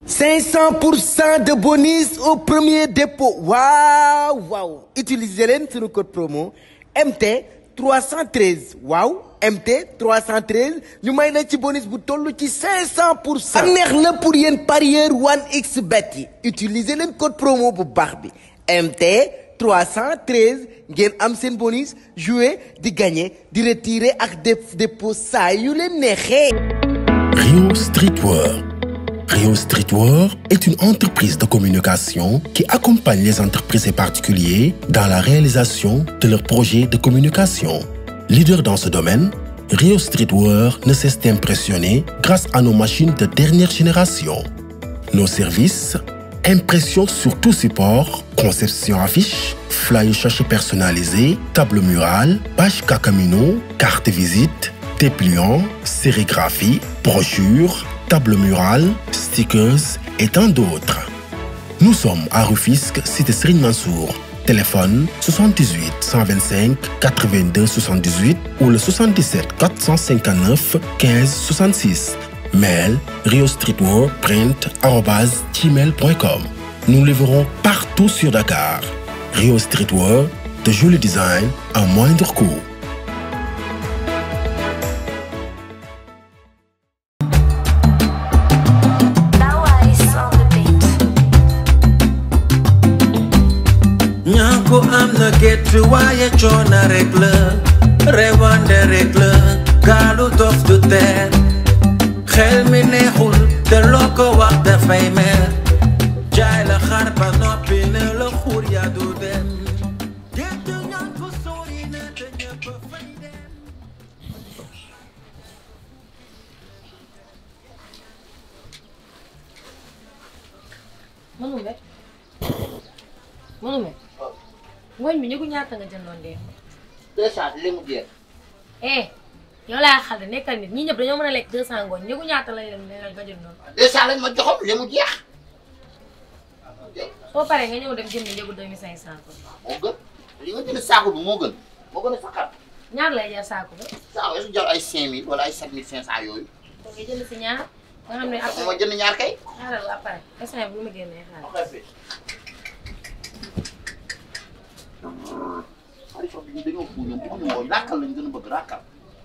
500 pour cent de bonus au premier dépôt waaw waaw utiliser leen suñu code promo MT 313 waaw MT 313 ñu may la ci bonus bu toll ci 500 pour cent. neex na pour yéen parieur 1xBet yi utiliser leen code promo bu baax bi MT 313 ngeen am seen bonus jouer di gagner di retirer ak def dépôt saa yu leen neexee. Rio Streetwear. Rio Streetwear est une entreprise de communication qui accompagne les entreprises et particuliers dans la réalisation de leurs projets de communication. Leader dans ce domaine, Rio Streetwear ne cesse d'impressionner grâce à nos machines de dernière génération. Nos services, impression sur tout support, conception affiche, flyer sachet personnalisé, table murale, page Kakamino, carte visite, dépliant, sérigraphie, brochure, table murale, stickers et tant d'autres. Nous sommes à Rufisque, cité Serigne Mansour. Téléphone 78 125 82 78 ou le 77 459 15 66. Mail riostreetwearprint@gmail.com. Nous livrons partout sur Dakar. Rio Streetwear, de joli design à moindre coût. ñàkku am na gétt waaye coono rek la rewande rek la gaalu dof du teer xel mi neexul te loo ko wax dafay mer jaay la xar ba noppi ne la xuur yaa du dem gétt ñàkku sori na te ñëpp fay dem Manume Manume ngooñ bi ñëgu ñaata nga jëndoon dee deux cent li mu jeex eh yow laa xal de nekkal nit ñi ñëpp dañoo mën a lekk deux cent ngooñ ñëgu ñaata lay dem nga nga jëndoon deux cent lañ ma joxoon li mu jeex soo paree nga ñëw dem jënd njëgu deux mille cinq cent ko moo gën li nga jënd saako bi moo gën moo gën a saxaat ñaar lay jar saako ba saako yi su jar ay cinq mille wala ay sept mille cinq cent yooyu kon nga jënd si ñaar nga xam ne après ma jënd ñaar kay xaaral ba après instant bi lu ma génnee xaaral xalifa bi ñu dañoo fu ñoom bu ñu mooy ràkkal lañ gën a bëgg ràkkal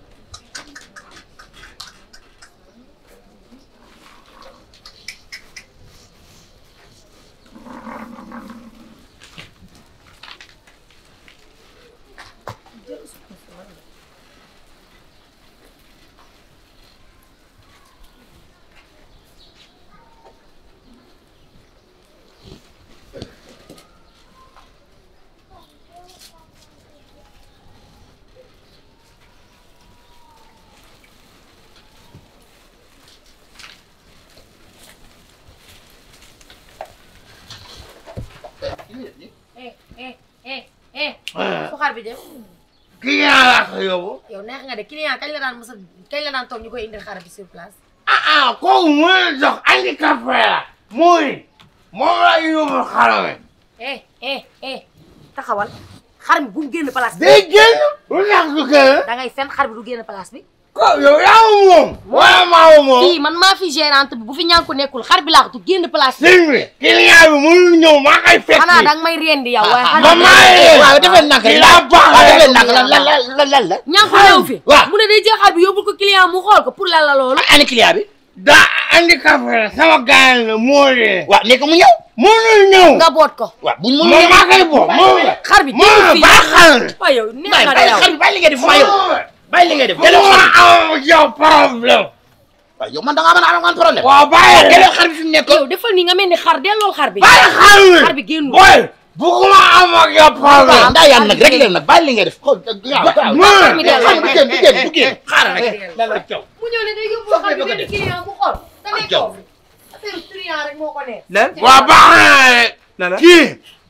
eh eh eh eh fu xar bi dem kii yaa laa ko yóbbu yow neex nga de client kañ la daan mos a kañ la daan toog ñu koy indil xar bi sur place ah ah kooku mu la jox handicapé la mooy moom la yóbbu xarame eh eh eh taxawal xar mi bu mu génn place bi day génn lu tax du génn da ngay fen xar bi du génn place bi ko yow yaa moom wala maa moom fii man maa fi gérante bi bu fi ñànku nekkul xar bi laa ko du génn place bi sëñ bi client bi mënul ñëw maa koy fekk xanaa danga may rendi yow waaye xar ma bi maa yee waaw defee nag kii laa baax waaw defee rek. nag lan lan lan lan la. ñànku ñëw fi waaw. mu ne day jël xar bi yóbbul ko client mu xool ko pour lan la loolu ani client bi. daa handicapé la sama gaañ la moo dee waaw nekk mu ñëw. mënul ñëw nga boot ko waaw buñ moom mënul maa koy boo moom xar bi moom génn fii baaxal waaw yow neex bàyyi nga de bàyyi yow xar bi bàyyi li ngay def maa yow bàyyi li ngay def. bu delloo ma xar bi am yow problème waaw yow man da ngaa mën a am man problème. waaw bàyyi delloo xar bi fi mu nekk. yow defal ni nga mel ni xar delloo xar bi bàyyi xar bi xar bi génnul boy bugguma am ak yow waaw problème ndaa yaan nag rek leen nag bàyyi li ngay def. xool waaw waaw. mën mi delloo xar bi du génn du génn du génn. xaaral rek. Delloo. lan la caw. mu ñëw ne day yóbbu xar bi benn client bu xool te nekkoo fi affaire client rek moo ko neex lan waaw baax na rek la la kii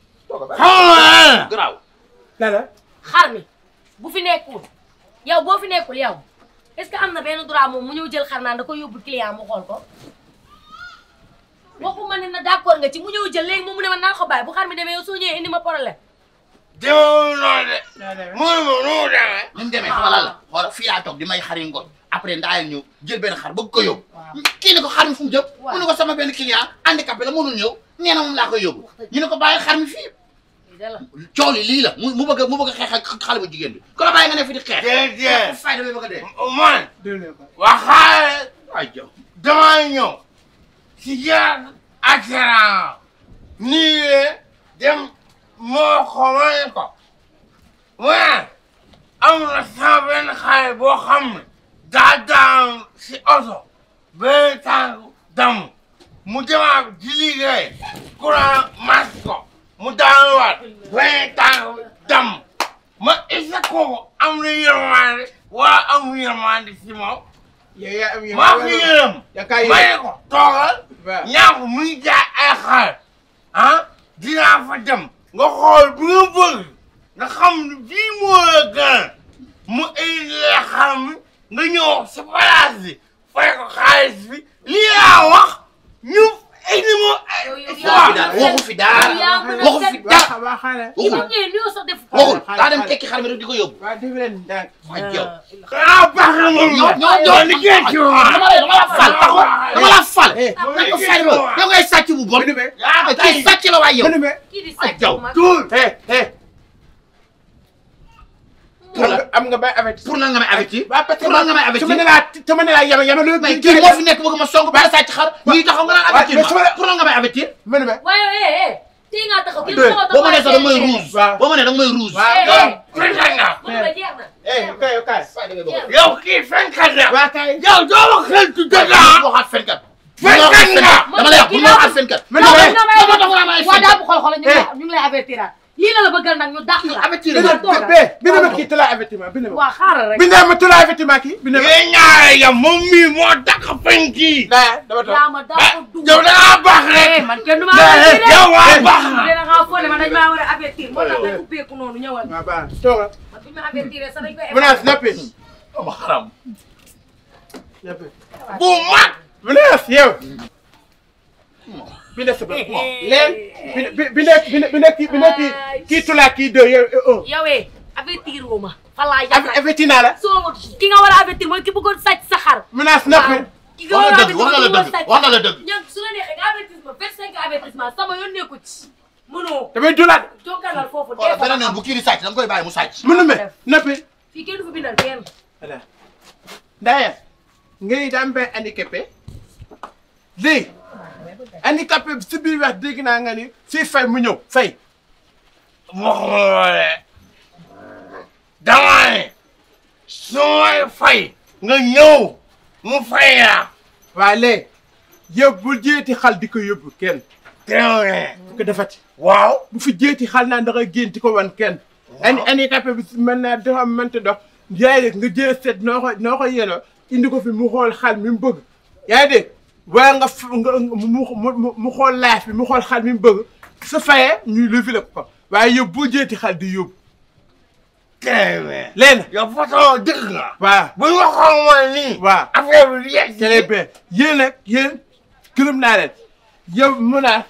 xam nga garaaw. la la xar mi bu fi nekkul yow boo fi nekkul yow est-ce que am na benn droit moom mu ñëw jël xar naan da koy yóbbul client mu xool ko waxuma ne na d'accord nga ci mu ñëw jël léegi moom mu ne ma naa ko bàyyi bu xar mi demee yow soo ñëwee indi ma problème demeewul noonu de mënu ma nu mu demee ni mu demee xam nga lan la xool fii laa toog di may xari ngoon après ndaayal ñëw jël benn xar bëgg ko yóbbu kii ne ko xar mi fu mu jëm mu ne ko sama benn client handicapé la mënul ñëw nee na moom laa koy yóbbu ñu ne ko bàyyi xar mi fii coow li lii la mu mu bëgg a mu bëgg a xeex ak xale bu jigéen bi ku la bàyyi nga ne fi di xeex déedéet fay damay bëgg a dee man waxaale ay jaw damaa ñëw si jaar assurance nii le dem moo xamal ko waaye am na sama benn xale boo xam ne daa daan si oto benn tànk damm mu demaat di liggéey courant mas ko mu daanuwaat benn tànk damm ma isa kooku am na yërmande waa am yërmande si moom maa ko yërëm ma ne ko toogal ñaa ko muy jaay ay xar ah dinaa fa dem nga xool bi nga bëgg nga xam ne bii moo la gën mu indi la xar mi nga ñëw si place bi fay ko xaalis bi lii laa wax ñu indi mo waxu fi dara yaa mën a waxu fi teg- dara kii bu waxul ñëwee nuyoo sax def ko. waxul daa dem tekki xar mi rek di ko yóbbu ay jaw ah baax na moom ñoo ñoo ñoo liggéey ci dama la dama la fal taxaw dama la fal nañ ko fay ba yow ngay sàcc bu bon yaa kii sàcc la waay yow kii di ay sàcc jaw bu mag. pour la am nga bay avec pour lan nga may avertir waaw parce que pour lan nga may su ma avertir ne laa su ma ne laa yama yama lu mais kii moo fi nekk bëgg ma song ba sàcc xar ñuy taxaw nga naan avertir mais su ma la- pour lan nga may avertir ma ne ma waaye eh eh tey ngaa taxaw kii Deux. taxaw boo ma nee sax da nga may taxaw rouge waaw. boo ma nee da nga may rouge waaw. eh eh fenkat nga mën nga jeex na. eh kay kay yow kii fenkat nga waa kay yow doo wax xel tu dëgg ah waxaat fenkat fenkat nga dama lay wax bu ma waxaat fenkat ma non ne non dama tax nga may waa daa fenkat bu xool xool ñu ngi lay ñu ngi lay avertir lii la la bëggal nag ñu dàq la. avertir ma la toogal. be bind ma kii tula avertissement bind ma waa xaaral rek. bind ma tula avertissement kii bind ma yéen ñaare yow moom mii moo dàq fen kii daa dama toog yaa ma daa ko dugg. yow da ngaa baax rek eh man kenn du ma Eh, avertir de. yow waa baax na dina ngaa foole man dañ maa war a avertir moo tax nga ubbeeku noonu ñëwal. waaw baax toogal man bu ñu ma avertir sax dañ koy menace nappi ma xaram nappi bu mag menace yow bind sa bopp leen bind bind bind bind kii bind kii kii tula kii deux yow un yow eh avertir woo ma. fa laa yàq averti naa la soo ki nga war a avertir mooy ki bëggoon sàcc sa xar. menace nappi ki nga wax war a na avertir dëgg wax na la mooy ki bëggoon dëgg sàcc wax na la dëgg ñoom su la neexee nga avertissement vingt cinq avertissement sama yoon nekku ci mënoo damay dulaat jokkalal foofu xoolal dee fa beneen yoon bu kii di sàcc da nga koy bàyyi mu sàcc mënu me nappi fii kenn du fi bindal kenn voilà Ndaya ngay daan benn handicapé léegi handicapé bi si biir wax dégg naa nga ni si fay mu ñëw fay waxuma loole dama ne su may fay nga ñëw mu fay la waaye léegi yow bu jéeti xal di ko yóbbu kenn teewee bu ko defati waaw bu fi jéeti xal naa ndax génn di ko wan kenn handi handicapé bi si mën naa dafa mënta dox yaay dégg nga jël seet noo ko noo ko yenoo indi ko fi mu xool xal mi mu bëgg yaa ngi dégg waaye nga f nga mu mu mu xool laaf bi mu xool xal mi mu bëgg su fayee ñuy levi la ko waaye yow bu jéeti xal di yóbbu teewee leen yow façon dëgg nga waaw bu ñu waxoon mooy nii waaw affaire bi di yegg très bien yéen nag yéen gërëm naa leen yow mun naa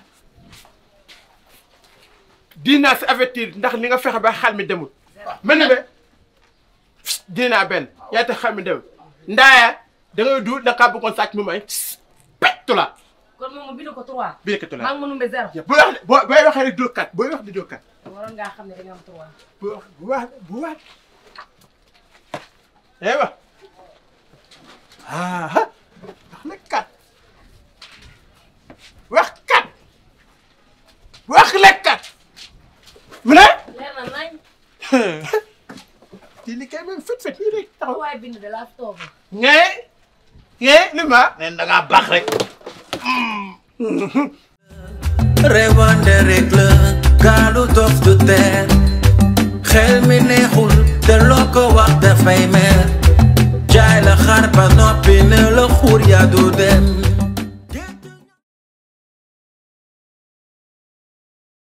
dinaa si avertir ndax li nga fexe ba xal mi demul mën na be dinaa benn yaa tax xal mi demul ndaaya da ngay du da kaa bëggoon sàcc mu may pettu la kon moom ma bind ko trois bi nekkatu maa la ngi ma numbe zéro booy wax boo booy waxee rek doo kat booy wax di doo kat waroon ngaa xam ne da nga am trois bu wax bu wax bu wax eh wa ah ah wax na kat wax kat wax la kat mu ne leer na nañ di liggéey même fit fit nii rek taxaw waaye bind de laa fi toog ngee ngee li ma neen da ngaa baax rek rewande rek la gaalu dof du teer xel mi neexul te loo ko wax dafay mer jaay la xar ba noppi ne la xuur yaa du dem